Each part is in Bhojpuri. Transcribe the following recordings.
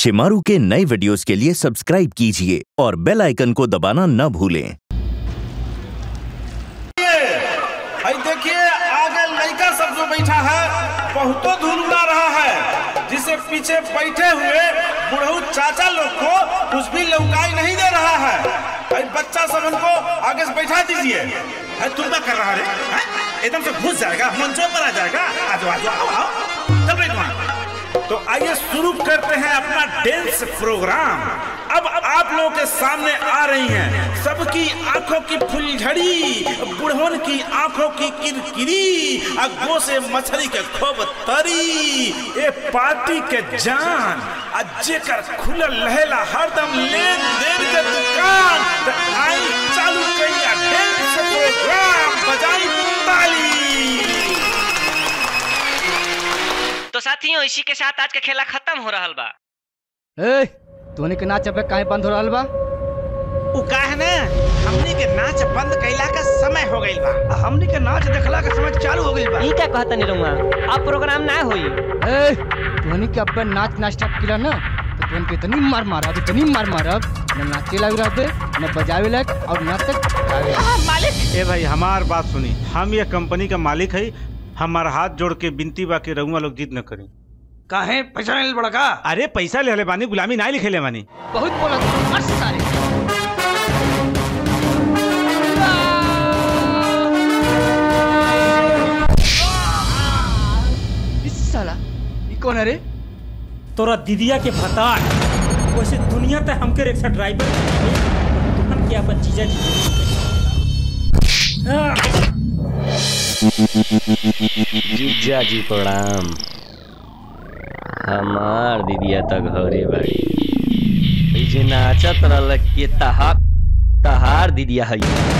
शिमारू के नए वीडियोस के लिए सब्सक्राइब कीजिए और बेल आइकन को दबाना न भूलें भाई देखिए आगे लड़का सब जो बैठा है बहुतो धूल उड़ा रहा है जिसे पीछे बैठे हुए बुढ़ऊ चाचा लोग को कुछ भी लौकाई नहीं दे रहा है भाई बच्चा सब उनको आगे से बैठा दीजिए है तुम क्या कर रहा रे हैं? एकदम से घुस जाएगा मंचों पर आ जाएगा आ जाओ आ जाओ आओ आओ चल बैठ वहाँ तो आइए शुरू करते हैं अपना डांस प्रोग्राम अब आप लोगों के सामने आ रही हैं सबकी आंखों की फुलझड़ी बुढ़वन की आंखों की किरकिरी अगो से मछली के खूब तरी ए पार्टी के जान अज्जे कर खुलल रहेला हरदम लेन देन के दुकान त आई चालू करिया डांस प्रोग्राम बजाई ताली तो साथियों इसी के साथ आज का खेला खत्म हो रहा बा ए तोने के नाच अब काहे बंद हो रहल बा उ का है ना हमनी के नाच बंद कैला का समय हो गइल बा हमनी के नाच देखला का समय चालू हो गइल बा ई का कहता नहीं रहूंगा अब प्रोग्राम ना होई ए तोने के अब नाच नाच स्टार्ट किला ना तो तोन के इतनी मार मारब इतनी मार मारब न नाचे लग रहबे न बजावे लग और न तक गावे लायक। ए भाई हमार बात सुनी हम ये कंपनी का मालिक है हमार हाथ जोड़ के बिनती बा के रहुआ लोग जिद न करी काहे पैसा नहीं बड़ा का अरे पैसा ले ले बानी गुलामी ना लिखे ले बानी बहुत बोला तू मर सारे इस साला ई कौन है रे तोरा दीदिया के भतार वैसे दुनिया तक हमके रिक्शा ड्राइवर तुहन के अपन जीजा जी जीजा जी प्रणाम हमार दीदिया तक घरे बाड़ी ई जे नाचत रहल के तहार तहार दीदिया है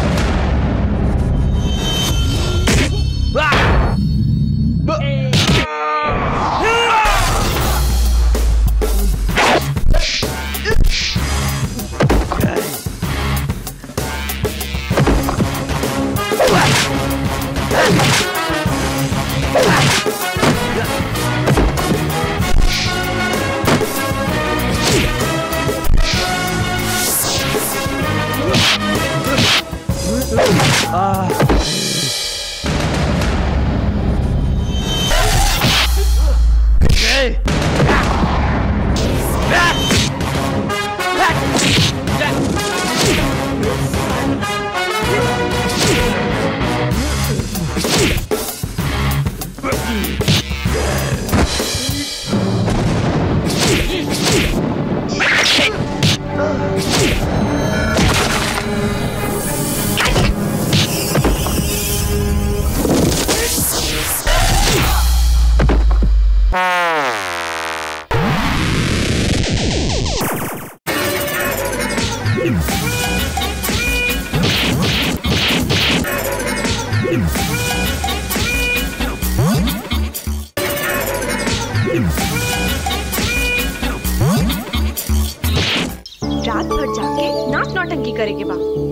रात भर जाके नाच नौटंकी करे के बा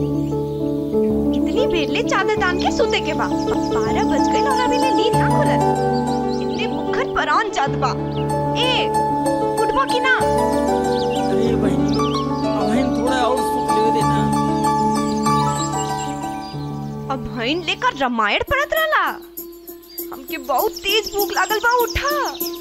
इतनी बेर ले चादर तान के सोते के बा बारह बज गए और अभी ले नींद ना खुलल इतने मुखर परान जात बा ए उठबो की ना अरे बहनी अब हम थोड़ा और सुख ले देना अब भईन लेकर रामायण पढ़त रहला हमके बहुत तेज भूख लागल बा उठा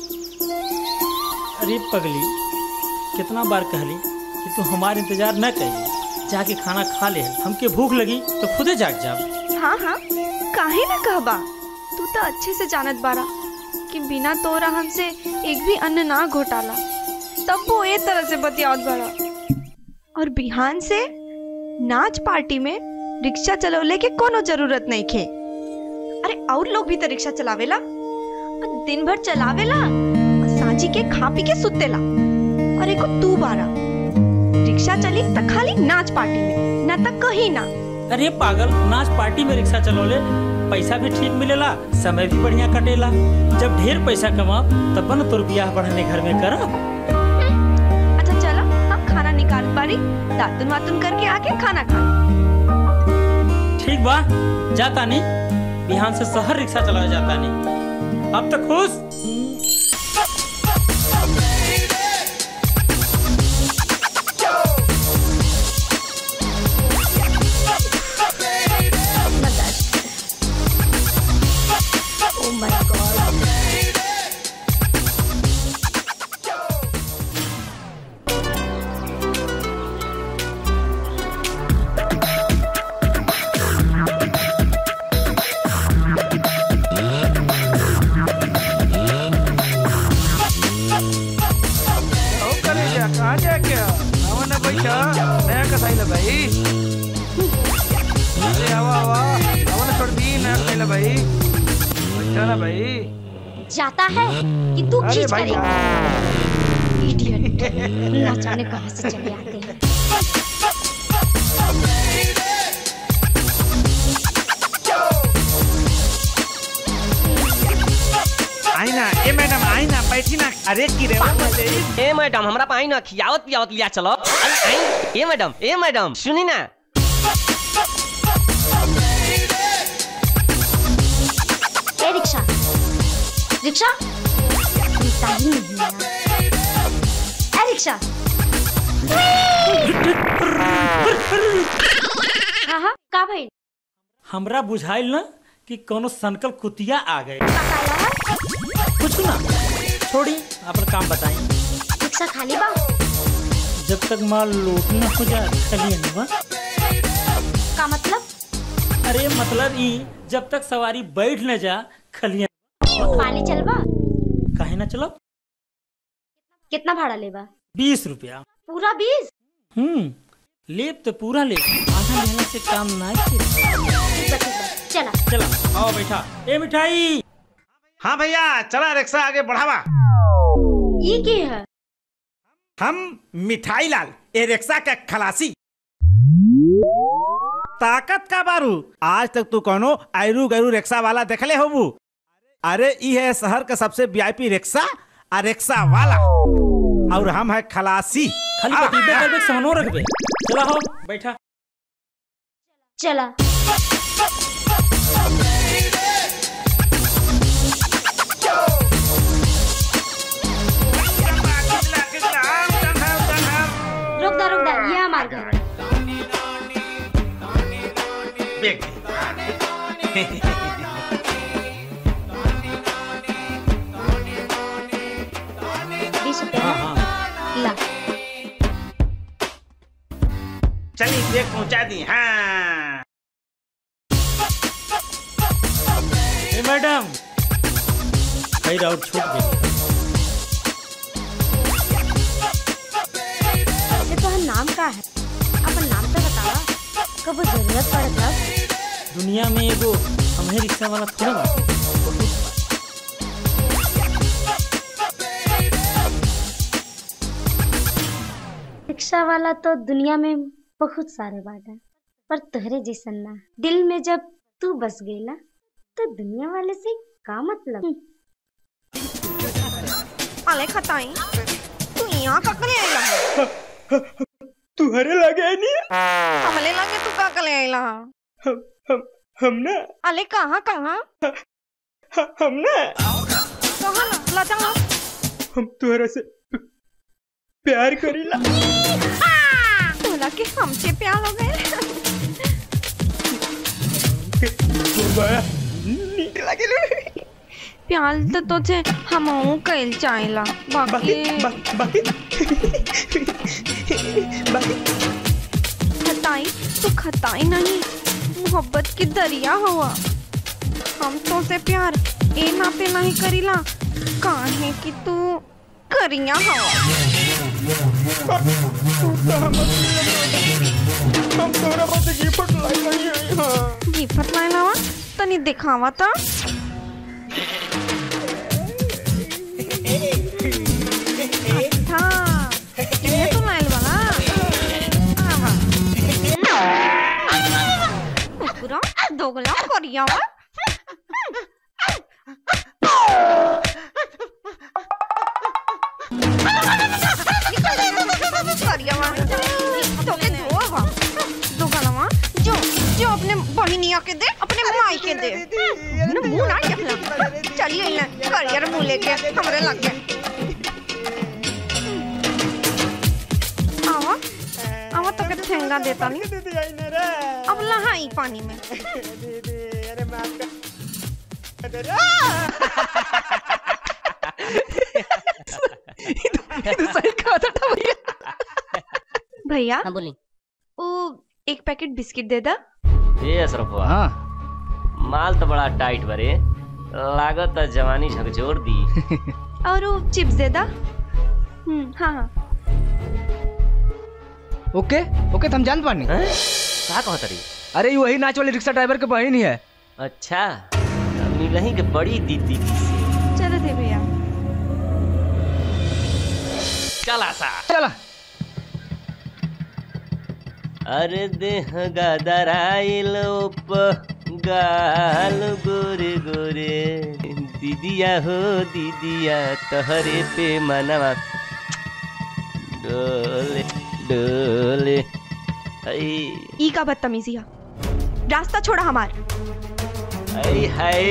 अरे पगली कितना बार कहली कि तू हमारे इंतजार न करिए जाके खाना खा ले हमके भूख लगी तो खुदे जाग जाओ हाँ हाँ काहे ना कहबा तू तो अच्छे से जानत बारा कि बिना तोरा हमसे एक भी अन्न ना घोटाला तब वो ए तरह से बतियावत बड़ा और बिहान से नाच पार्टी में रिक्शा चलौले के कोनो जरूरत नहीं खे अरे और लोग भी तो रिक्शा चलावेला और दिन भर चलावेला और सांझी के खा पी के सुतेला और एको तू बारा रिक्शा चली त खाली नाच पार्टी में ना त कहीं ना अरे पागल नाच पार्टी में रिक्शा चलौले पैसा भी ठीक मिलेला समय भी बढ़िया कटेला जब ढेर पैसा कमा तब न तोर बियाह बढ़ाने घर में करब अच्छा चलो हम खाना निकाल पारी दातुन वातुन करके आके खाना खा ठीक बा जाता नहीं बिहान से शहर रिक्शा चलाया जाता नहीं अब तक खुश आ जा क्या आवा ना बैठा नया कसाई ला भाई अरे आवा आवा आवा ना छोड़ दी नया कसाई ला भाई बैठा ना भाई जाता है कि तू अरे खींच भाई करेगा इडियट ना जाने कहां से चले आते हैं आई ना ए मैडम आई ना बैठी ना अरे की रे ए मैडम हमरा पाई ना खियावत पियावत लिया चलो आई आई ए मैडम ए मैडम सुनी ना ए रिक्शा रिक्शा मिलता ही नहीं यार ए रिक्शा हाँ हाँ का भाई हमरा बुझाइल ना कि कोनो सनकल कुतिया आ गए कुछ ना छोड़ी अपन काम बताई रिक्शा खाली बा जब तक माल लोट न हो जाए खलिए नहीं का मतलब अरे मतलब ई जब तक सवारी बैठ न जा खलिए पानी चलबा काहे ना चलो कितना भाड़ा लेबा बीस रुपया पूरा बीस हम्म लेब तो पूरा ले आधा लेने से काम ना ठीक बा ठीक बा चला चला आओ बैठा ए मिठाई हाँ भैया चला रिक्शा आगे बढ़ावा ये के है हम मिठाई लाल ए रिक्शा का खलासी ताकत का बारू आज तक तू कोनो आयरू गैरू रिक्शा वाला देखले होबू अरे ई है शहर का सबसे वीआईपी रिक्शा आ रिक्शा वाला और हम है खलासी खाली बटीबे करबे सानो रखबे चला हो बैठा चला रुक दा रुक दा ये हमार घर है बीस रुपया ला चलिए देख पहुंचा दी हाँ ए मैडम कई राउट छूट गई वैसे तो नाम का है अपन नाम तो बतावा कब जरूरत पड़े तब दुनिया में एगो हमें रिक्शा वाला थोड़ा बा रिक्शा वाला तो दुनिया में बहुत सारे बाटे पर तोहरे जैसन ना दिल में जब तू बस गईला तो दुनिया वाले से का मतलब अले खताई तू यहाँ का करे आइला है तुहरे लगे नहीं हमले लगे तू का करे आइला है हम हम हम ना अले कहाँ कहाँ हम ना कहाँ ना लजा ना हम तुहरा से प्यार करीला तोला के हमसे प्यार हो गए बड़ा नीक लागेला प्यार तो तुझे हम कइल चाहेला बाकी बाकी खताई तू खताई नहीं मोहब्बत की दरिया हुआ हम तो से प्यार ए नाते नहीं करीला काहे कि तू करिया हवा हम तोरा बस गिफ्ट लाई नहीं है हां गिफ्ट लाए लावा तनी दिखावा ता अच्छा ये तो लाइल वाला आवा कुकुरा दोगला करिया वा करिया वा तो के दो वा दोगला वा जो जो अपने बहिनिया के दे अपने माई के दे ना मुंह ना देखला चलिए ना करियर मुंह लेके हमरे लग गए आवा आवा तो के ठेंगा देता नहीं अब लहाई पानी में अरे माफ कर भैया हाँ बोली वो एक पैकेट बिस्किट दे दा ए अशरफवा माल तो बड़ा टाइट बरे लागत है जवानी झकझोर दी और वो चिप्स दे दा हम्म हाँ हाँ ओके ओके तो हम जान पानी हैं? का कहत रही अरे ये वही नाच वाले रिक्शा ड्राइवर के बहन ही है अच्छा मिलही के बड़ी दीदी जी से चलो दे भैया चला सा चला अरे देह गदराइल प गाल गोरे गोरे दीदिया हो दीदिया तहरे पे मनवा डोले डोले आई ई का बदतमीजी है रास्ता छोड़ा हमार आई हाय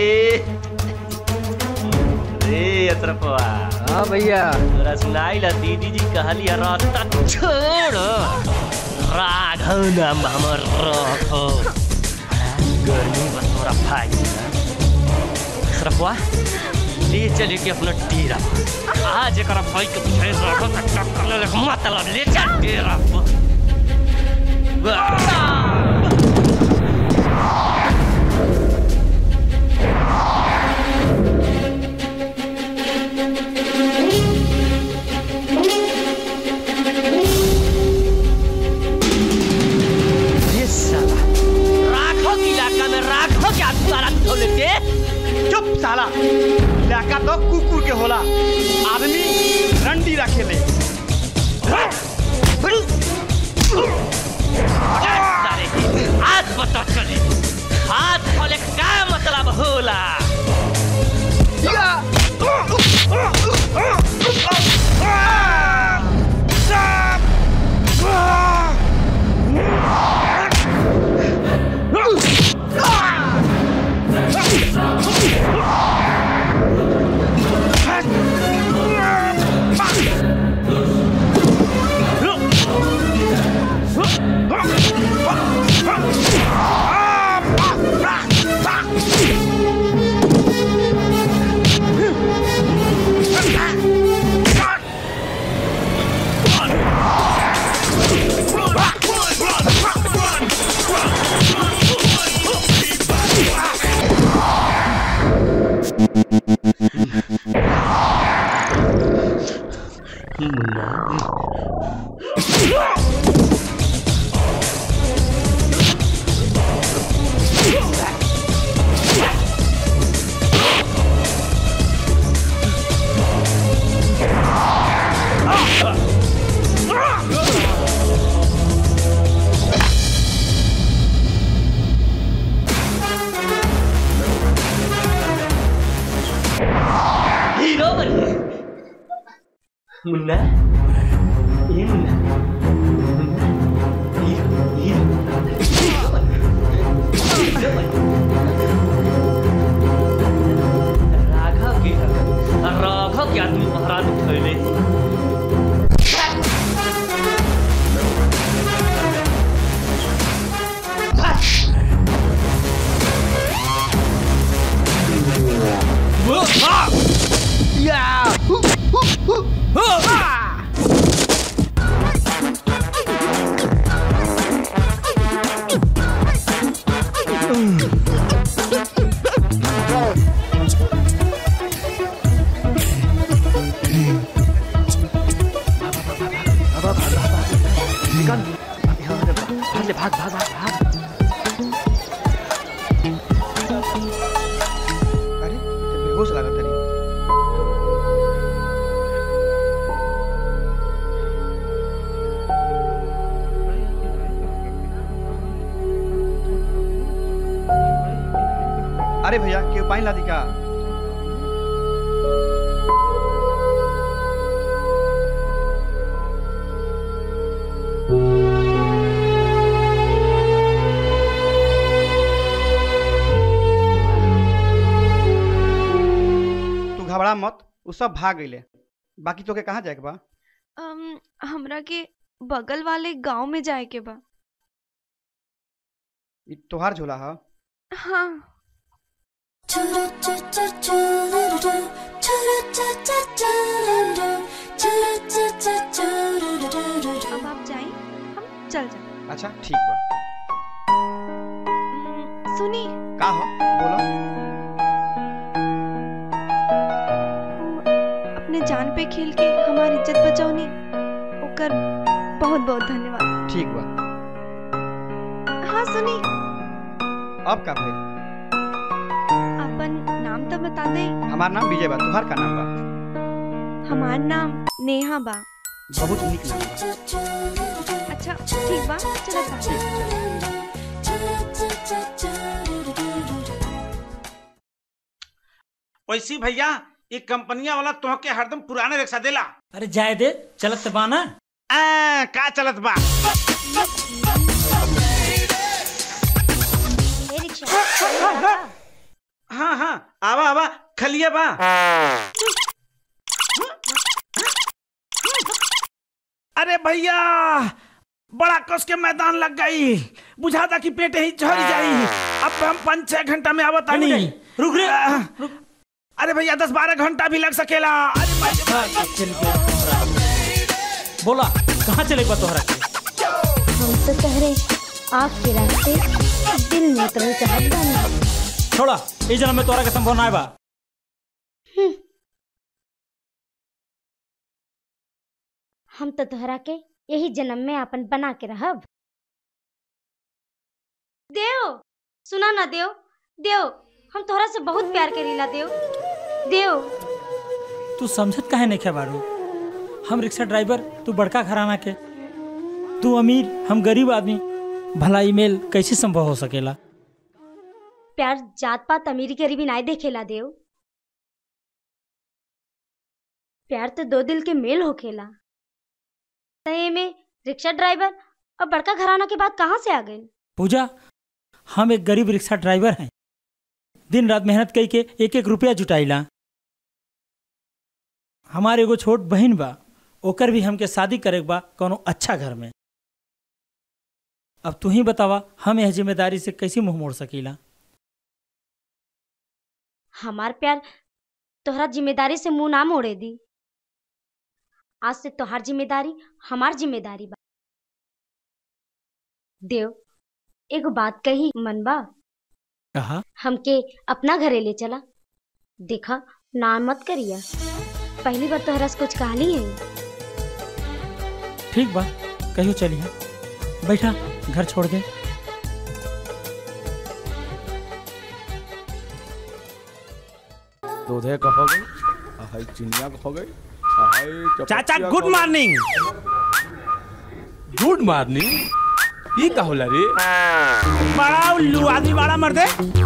रे अतरपवा हाँ भैया तोरा सुनाई ला दीदी जी कहली है रास्ता छोड़ राघव नाम हमर रखो गर्मी बस तोरा भाई सरपवा ले चले के अपना डेरा आज एक भाई के पीछे रखो का टक्कर ले लेके मतलब ले चल डेरा पर। वाह! ये साला राखो की इलाका में राखो क्या तुम्हारा धोले के चुप साला इलाका तो कुकुर के होला आदमी रंडी रखेले सारे की आज पता चली हाथ खोले का मतलब होला हीरो बनिए मुन्ना ये Munna Munna hero hero hero बनिए। हीरो बनिए। राघव की राघव के आदमी महाराज उठैले भाग भाग भाग भाग अरे ये बेहोश लागत तरी अरे भैया क्यों पानी ला दी का तू घबरा मत उ सब भाग गईले बाकी तोके कहाँ जाए के बा अम, हमरा के बगल वाले गांव में जाए के बा ई तोहार झोला है हाँ अब आप जाए हम चल जाए अच्छा ठीक बा सुनी का हो बोलो अपने जान पे खेल के हमारी इज्जत बचौनी ओकर बहुत बहुत धन्यवाद ठीक बा हाँ सुनी अब का भाई अपन नाम तो बता दे हमार नाम विजय बा तुहार का नाम बा हमार नाम नेहा बा बहुत निक नाम बा अच्छा ठीक बा चलो साथ वैसी भैया ये कंपनिया वाला तुहके हरदम पुराने रिक्शा देला अरे जाए दे चलत बा ना आ, का चलत बा हाँ हाँ आवा आवा खलिया बा अरे भैया बड़ा कस के मैदान लग गई बुझा था कि पेट ही झड़ जाई अब हम पाँच छह घंटा में आवत आनी रुक रे अरे भैया दस बारह घंटा भी लग सकेला अरे बोला कहाँ चले बा तोहरा के हम तो तहरे आपके रास्ते दिल में उतरल चाहत बानी छोड़ा ई जन्म में तोहरा के संभव ना बा हम तो तोहरा के यही जन्म में अपन बना के रहब देव सुना ना देव देव हम तोहरा से बहुत प्यार करीला देव देव तू समझत काहे नहीं खे बारू हम रिक्शा ड्राइवर तू बड़का घराना के तू अमीर हम गरीब आदमी भला ईमेल कैसे संभव हो सकेला प्यार जात पात अमीरी गरीबी नाय देखेला देव प्यार तो दो दिल के मेल होखेला तय में रिक्शा ड्राइवर और बड़का घराना के बात कहाँ से आ गई पूजा हम एक गरीब रिक्शा ड्राइवर हैं दिन रात मेहनत कई के एक एक रुपया जुटाइला हमारे एगो छोट बहन बा ओकर भी हमके शादी करे के बा कोनो अच्छा घर में अब तू ही बतावा हम यह जिम्मेदारी से कैसे मुंह मोड़ सकीला हमार प्यार तोहरा जिम्मेदारी से मुंह ना मोड़े दी आज से तोहार जिम्मेदारी हमार जिम्मेदारी बा देव एगो बात कही मन बा कहा हमके अपना घरे ले चला देखा ना मत करिया पहली बार तोहरा से कुछ कहानी है ठीक बा कहियो चलिए बैठा घर छोड़ दे दूधे का हो गई हाय चिनिया का हो गई हाय चाचा चपटिया गुड का हो मॉर्निंग गई। गुड मॉर्निंग ये का होला रे बड़ा उल्लू आदमी बड़ा मर्दे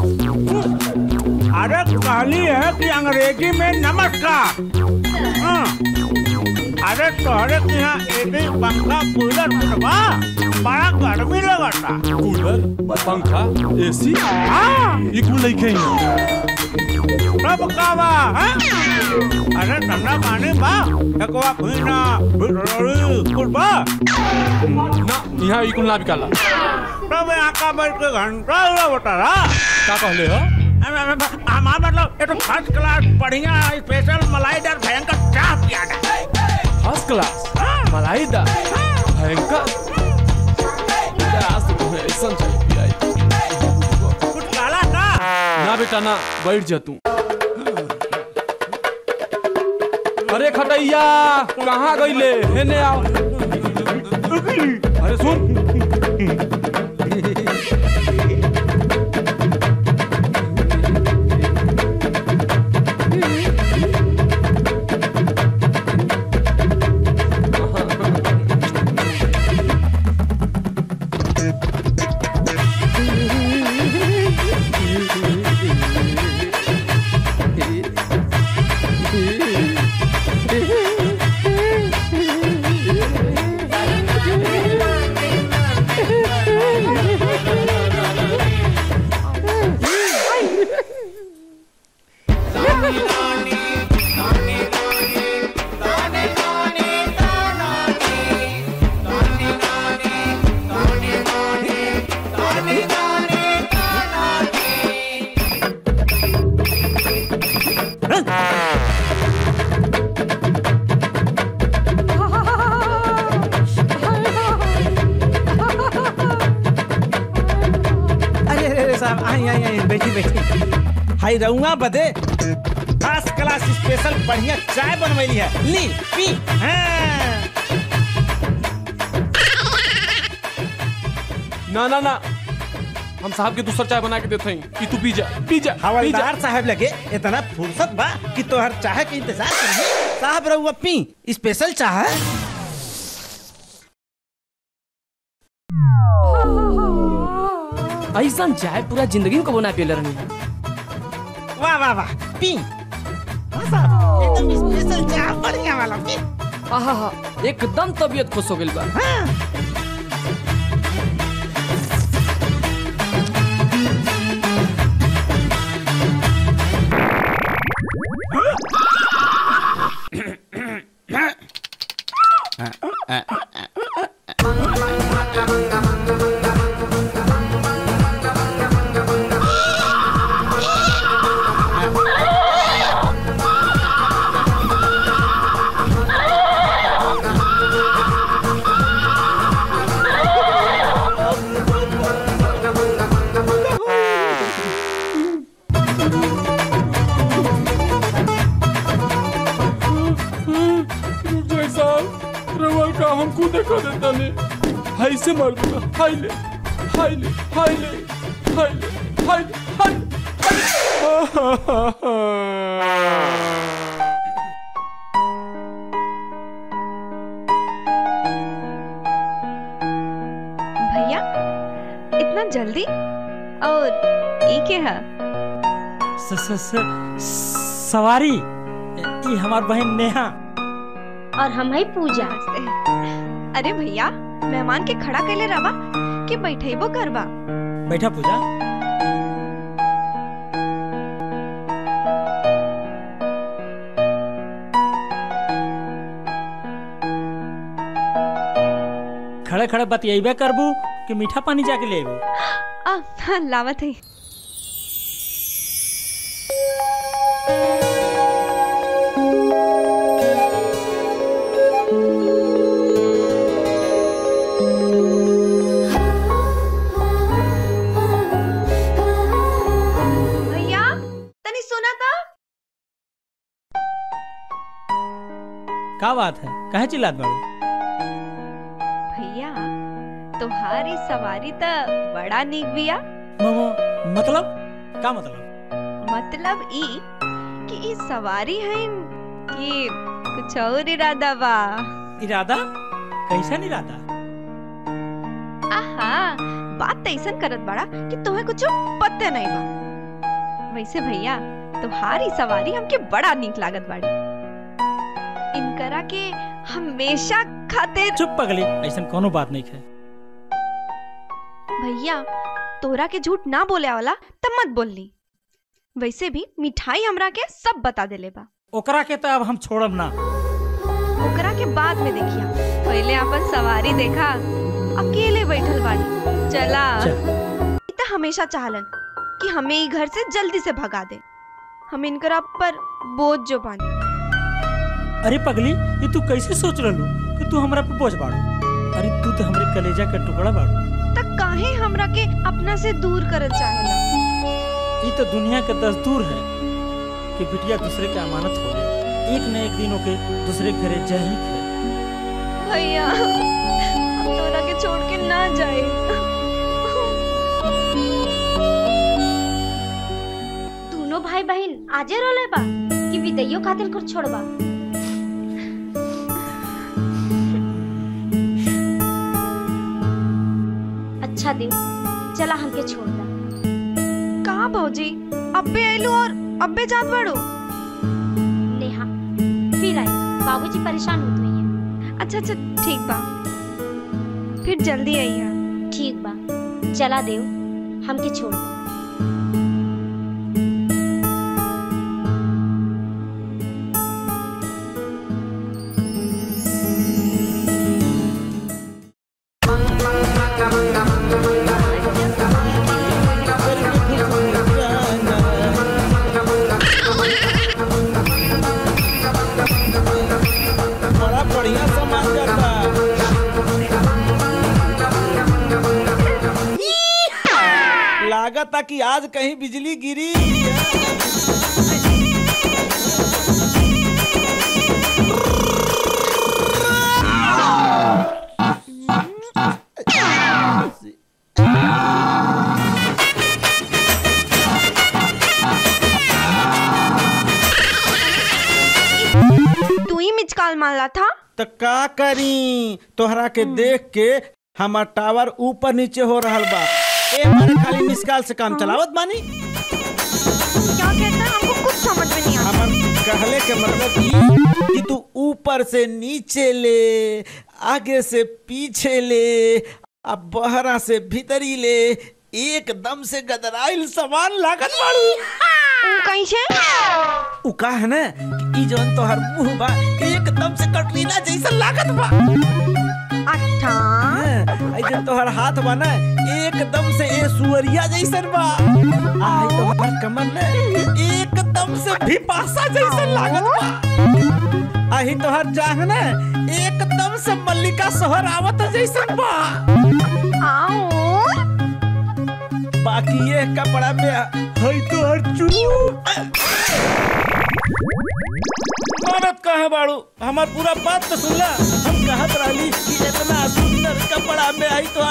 अरे कहली है कि अंग्रेजी में नमस्कार हाँ। अरे तोहरे के यहाँ एसी पंखा कूलर कुटबा बड़ा गर्मी लगता कूलर पंखा एसी हाँ ये कुल लइके ही सब कावा हाँ? अरे ठंडा पानी बा एकवा पीना बिरड़ी कुटबा ना यहाँ ये कुल ना बिकाला सब यहाँ का बैठ के घंटा हुआ बता रहा का कहले हो हमारा मतलब ये तो फर्स्ट क्लास बढ़िया स्पेशल मलाईदार भयंकर चाह पिया फर्स्ट क्लास मलाईदा भयंकर आज तो तुम्हें ऐसा चाहिए पियाई कुछ काला का ना बेटा ना बैठ जा तू अरे खटैया कहाँ गईले हेने आओ अरे सुन अरे अरे अरे साहब आई आई आई बैठी बैठी हाई रहूंगा बदे फर्स्ट क्लास स्पेशल बढ़िया चाय बनवैली है ली पी हाँ। ना ना ना हम साहब के दूसरा चाय बना के देते हैं कि तू पी जा पी जा पी जा हवलदार साहब लगे इतना फुर्सत बा कि तोहर चाय के इंतजार करिए साहब रहुआ पी स्पेशल चाय ऐसा चाय पूरा जिंदगी में कबो ना पियल रहनी वाह वाह वाह पी हाँ साहब एकदम स्पेशल चाय बढ़िया वाला पी आहा हा एकदम तबीयत खुश हो गई बा जय साहब रवल का हमको देखा देता ने हाई से मार दूंगा हाई ले हाई ले हाई ले हाई ले हाई ले हाई भैया इतना जल्दी और ये क्या है स, स, स, सवारी ये हमार बहन नेहा और हम है पूजा अरे भैया मेहमान के खड़ा कैले रवा कि बैठेबो करबा बैठा पूजा खड़े खड़े बतियाबे करबू कि मीठा पानी जाके ले अबू आ हाँ, लावत है भैया तनी सुना था का बात है कहे चिल्लात बाड़ू भैया तुम्हारी सवारी तो बड़ा निक बिया म- मतलब का मतलब मतलब ई कि ई सवारी है कि कुछ और इरादा बा इरादा कैसा इरादा आहा बात तो ऐसा करत बड़ा कि तुम्हें कुछ पत्ते नहीं बा वैसे भैया तुम्हारी सवारी हमके बड़ा नीक लागत बाड़ी इनकरा के हमेशा खातिर चुप पगली ऐसा कोनो बात नहीं है भैया तोरा के झूठ ना बोले वाला तब मत बोलनी वैसे भी मिठाई हमरा के सब बता देले बा ओकरा के तो अब हम छोड़ब ना ओकरा के बाद में देखिया पहले अपन सवारी देखा अकेले बैठल बाड़ी चला ई त हमेशा चाहलन कि हमें ई घर से जल्दी से भगा दे हम इनकरा पर बोझ जो बानी अरे पगली ये तू कैसे सोच रहलू कि तू हमरा पे बोझ बाड़ू अरे तू तो हमरे कलेजा का टुकड़ा बाड़ू त काहे हमरा के अपना से दूर करत चाहेला ये तो दुनिया का दस्तूर है कि बिटिया दूसरे के अमानत हो गए एक न एक दिन ओके दूसरे के घरे जा ही है भैया हम तोरा के छोड़ के ना जाए दोनों भाई बहन आजे रोले बा कि विदैयो खातिर कुछ छोड़बा अच्छा देव चला हमके छोड़ दा कहाँ भौजी अब्बे आइलू और अब्बे जात बाड़ू नेहा फिर आई बाबूजी परेशान होते हैं अच्छा अच्छा ठीक बा फिर जल्दी आइया ठीक बा चला देव हमके छोड़ दा बड़ा बढ़िया सामान जाता लागत कि आज कहीं बिजली गिरी बोला था तो का करी तोहरा के देख के हमार टावर ऊपर नीचे हो रहल बा ए मारे खाली मिस कॉल से काम चलावत बानी क्या कहता है हमको कुछ समझ में नहीं आता हमर कहले के मतलब ई कि तू ऊपर से नीचे ले आगे से पीछे ले अब बहरा से भीतरी ले एकदम से गदराइल सामान लागत बाड़ू कैसे उ का है ना कि ई जवन तोहर मुंह बा एकदम से कटरीना जैसा लागत बा अच्छा आई जो तोहर हाथ बा ना एकदम से ए सुअरिया जैसन बा आई तोहर कमर ना एकदम से भिपासा जैसन लागत बा आई तोहर जांग ना एकदम से मल्लिका सोहर आवत जैसन बा बाकी ये कपड़ा में हई तोहर चू मानत कहे बाड़ू हमार पूरा बात तो सुनला हम कहत रहली कि इतना सुंदर कपड़ा में आई तो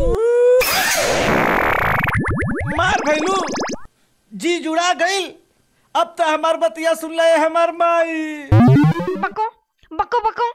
मार भैलू जी जुड़ा गई अब तो हमार बतिया सुन ले हमार माई बको बको बको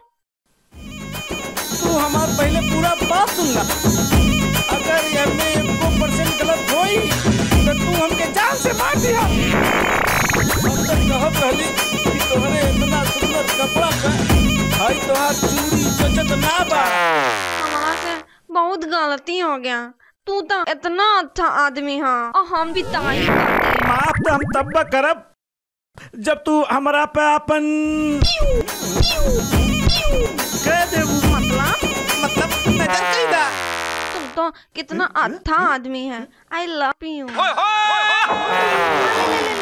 तू हमार पहले पूरा बात सुन ला अगर ये में एको परसेंट गलत होई तो तू हमके जान से मार दिया हम तो कहत रहली कि तोहरे इतना सुंदर कपड़ा का हाई तोहार चूड़ी चचत ना बा हमारा से बहुत गलती हो गया तू तो इतना अच्छा आदमी है और हम भी तारीफ करते हैं माफ तो हम तब करब जब तू हमरा पे अपन कह देबू मतलब मतलब नजर कई दा तुम तो कितना अच्छा आदमी है आई लव यू